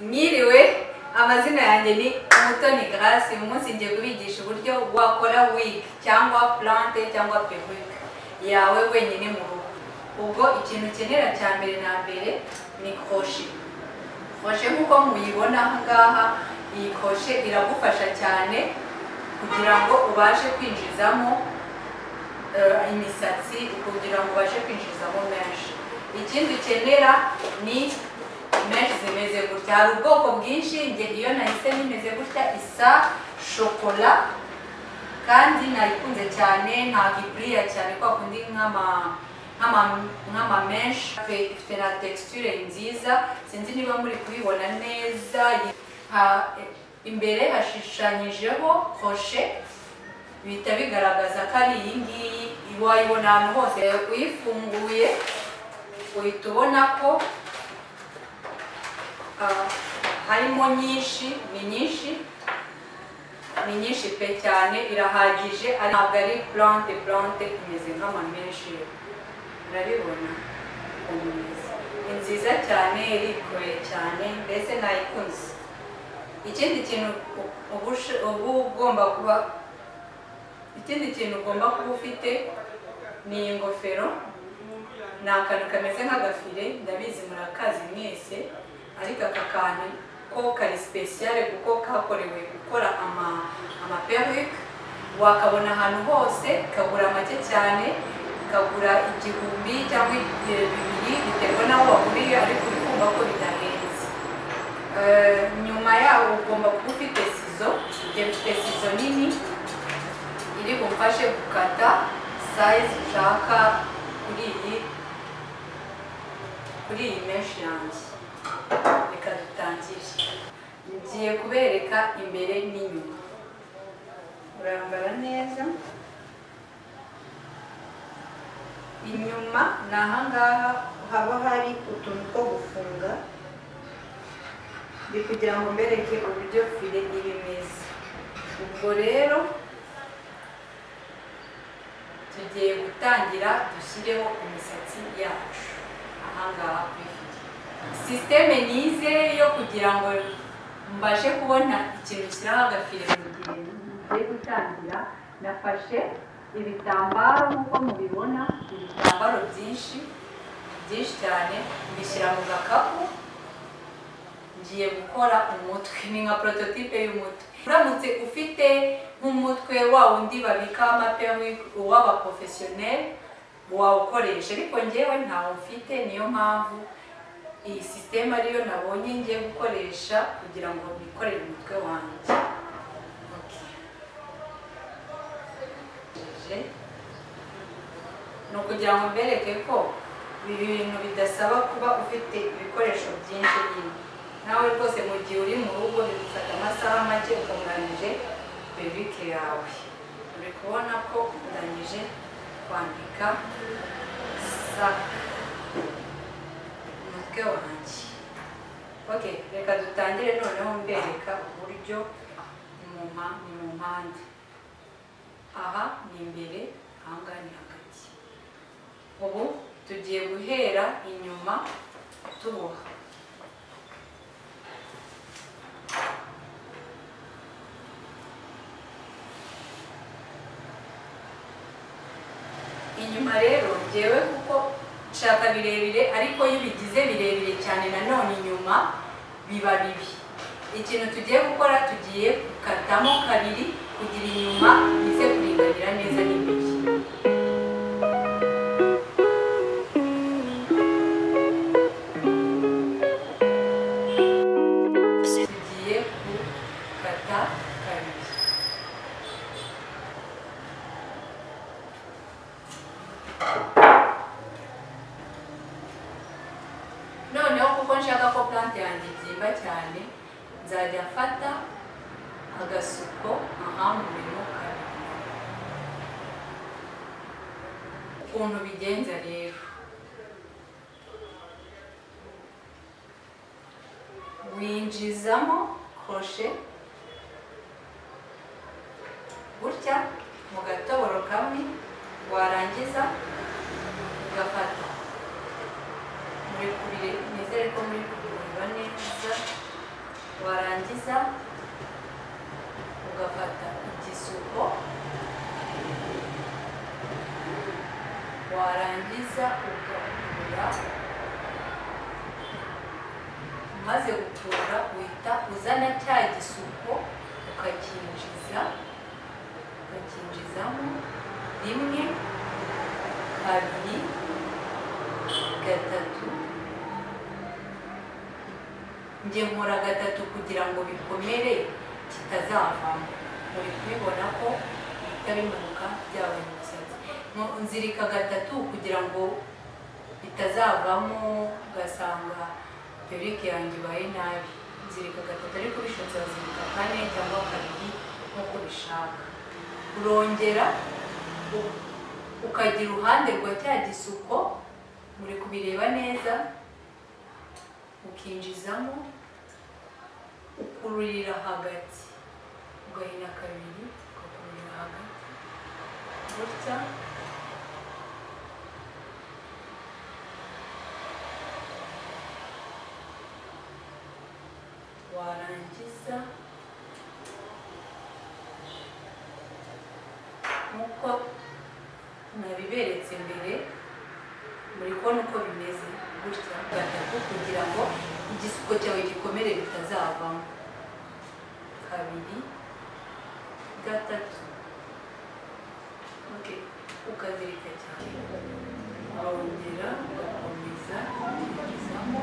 mwiriwe amazina yanjye ni umutoni grace uyu munsi ngiye kubigisha uburyo wakora wig cyangwa plante cyangwa peruke yawe wenyine mu rugo ubwo ikintu ukenera cya mbere na mbere ni koroshe koroshe nk'uko muyibona aha ngaha iyi koroshe iragufasha cyane kugira ngo ubashe kwinjizamo eh, imisatsi kugira ngo ubashe kwinjizamo menshi ikindi ukenera ni menshi zimeze gutya hari ubwoko bwinshi njye iyo nahise nimeze gutya isa shokola kandi nayikunze cyane ntabwo igurira cyane kwa kundi nk'ama nk'ama- nk'amamenshi ifite na texture nziza sinzi niba muri kubibona neza Ha- imbere hashushanyijeho koshe bihita bigaragaza ko ari iyi ngiyi wayibona ahantu hose uyifunguye uhita ubona ko ah, harimo nyinshi ni nyinshi ni nyinshi pe cyane irahagije ari- ntabwo ari plante plante imeze nk'amamenshi urabibona umwiza ni nziza cyane irikoye cyane mbese nayikunze ikindi kintu u- uba ushe- uba ugomba kuba ikindi kintu ugomba kuba ufite ni ingofero ni akantu kameze nk'agafire ndabizi murakazi mwese ariko aka kantu ko kari sipesiyare kuko kakorewe gukora ama amaperike wakabona ahantu hose kagura make cyane kagura igihumbi cyangwa ibihumbi bibiri biterwa n'aho waguriye ariko uri kumva ko bidahenze Eh, nyuma yaho ugomba kuba ufite sizo njye mfite sizo nini iri bumfashe gukata sayizi ushaka kuri iyi kuri iyi menshi yanjye reka dutangire ngiye kubereka imbere n'inyuma urambara neza inyuma ni ahangaha haba hari utuntu two gufunga ndi kugira ngo mbereke uburyo file iri meza ubwo rero tugiye gutangira dushyireho imisatsi yacu ahangaha kuri file sisiteme nize yo kugira ngo mbashe kubona ikintu kiriho agafire mu gihe ngiye gutangira nafashe ibitambaro nk'uko mubibona ibitambaro byinshi byinshi cyane mbishyira mu gakapu ngiye gukora umutwe ni nka prototipe y'umutwe uramutse ufite nk'umutwe wa wundi babikaho amapewi uw'abaprofesiyoneri wawukoresha ariko njyewe ntawo mfite niyo mpamvu iyi sisiteme ariyo nabonye ngiye gukoresha kugira ngo nikorere umutwe wanjye Okay. Je- ni ukugira ngo mbereke ko ibi bintu bidasaba kuba ufite ibikoresho byinshi nyine nawe rwose mu gihe uri mu rugo bigufata amasaha make utunganyije bebike yawe uri kubona ko utangije kwandika sa umutwe wanjye okay reka dutangire noneho mbereka uburyo mu mpa- mu mpande aha ni imbere aha ngaha ni hagati ubu tugiye guhera inyuma tuboha inyuma rero byewe kuko nshaka birebire ariko iyo ubigize birebire cyane nanone inyuma biba bibi ikintu tugiye gukora tugiye gukatamo kabiri kugira inyuma bize kuringanira neza n'imbere tugiye gukata kabiri noneho kuko nshaka ko plante yanjye ibyimba cyane nzajya mfata agasuko aha mu bintu ukuntu bigenza rero winjizamo koroshe gutya mu gatoboro kamwe warangiza ugafata muri kubire nizere ko muri kubireba neza warangiza ugafata igisuko warangiza ugakurura umaze gukurura uhita uzana cya gisuko ukakinjiza ukakinjizamo rimwe kabiri gatatu njye nkora gatatu kugira ngo bikomere kitazavamo muri kubibona ko bihita bimanuka byabaye umusatsi Mu- nzirika gatatu kugira ngo bitazavamo ugasanga perike yanjye ibaye nabi nzirika gatatu ariko bishobotse wazirika kane cyangwa kabiri nk'uko bishaka urongera u- ukagira uruhande rwa cya gisuko muri kubireba neza ukinjizamo ukururira hagati ugahina kabiri ugakururira hagati gutya warangiza nk'uko nabiberetse mbere muri kubona uko bimeze gutya gatatu kugira ngo igisuko cyawe gikomere bitazavamo kabiri gatatu okay. ukazirika cyane wongera ugakomeza ukinjizamo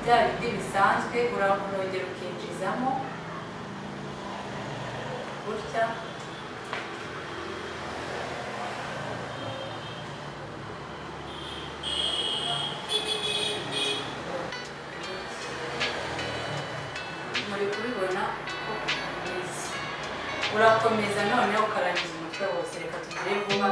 bya bindi bisanzwe urongera ukinjizamo gutya muri kubibona ko bimeze urakomeza noneho ukarangiza umutwe wose reka tugire vuba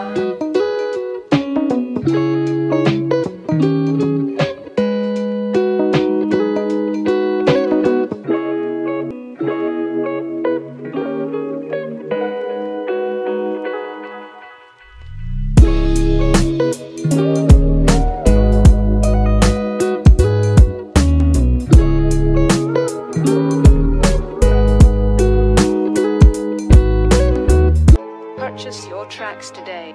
Purchase your tracks today.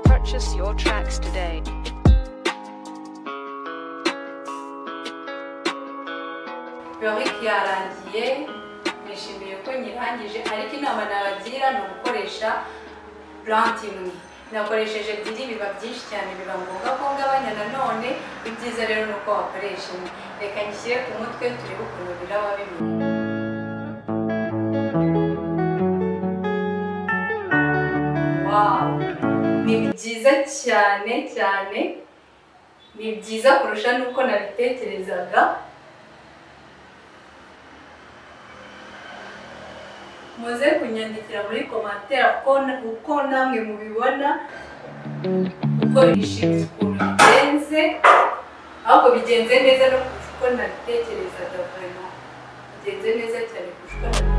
Purchase your tracks today. Yorick yarangiye nishimiye ko nyirangije ariko inama nabagira ni ugukoresha purante imwe nakoresheje ebyiri biba byinshi cyane biba ngombwa ko ngabanya nanone ibyiza rero ni uko wakoresha imwe reka ngishyire ku mutwe turebe ukuntu biraba bimeze Wow. ni byiza cyane cyane ni byiza kurusha n'uko nabitekerezaga muze kunyandikira muri komantere ko uko namwe mubibona uko bishimiye ukuntu bigenze ahubwo bigenze neza no kurusha uko nabitekerezaga vraiment bigenze neza cyane kurusha uko nabitekerezaga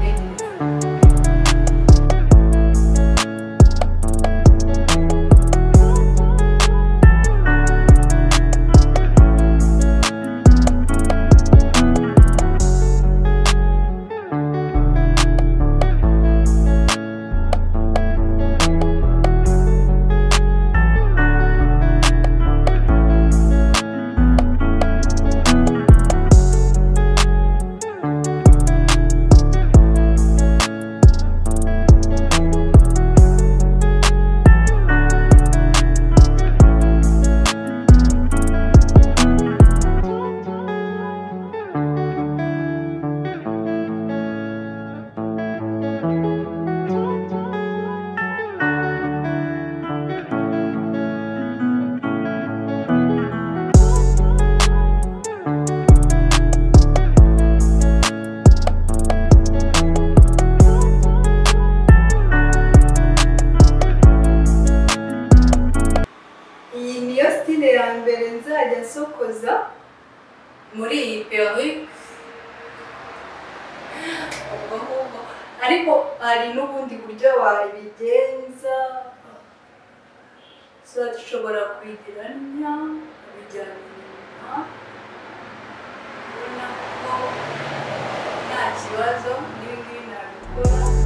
sitile ya mbere nzajya nsokoza muri iyi perike ubwo ngubwo ariko hari n'ubundi buryo wabigenza tuba dushobora kubigira nta kubijyana inyuma ubona ko nta kibazo n'ibi ngibi nabikora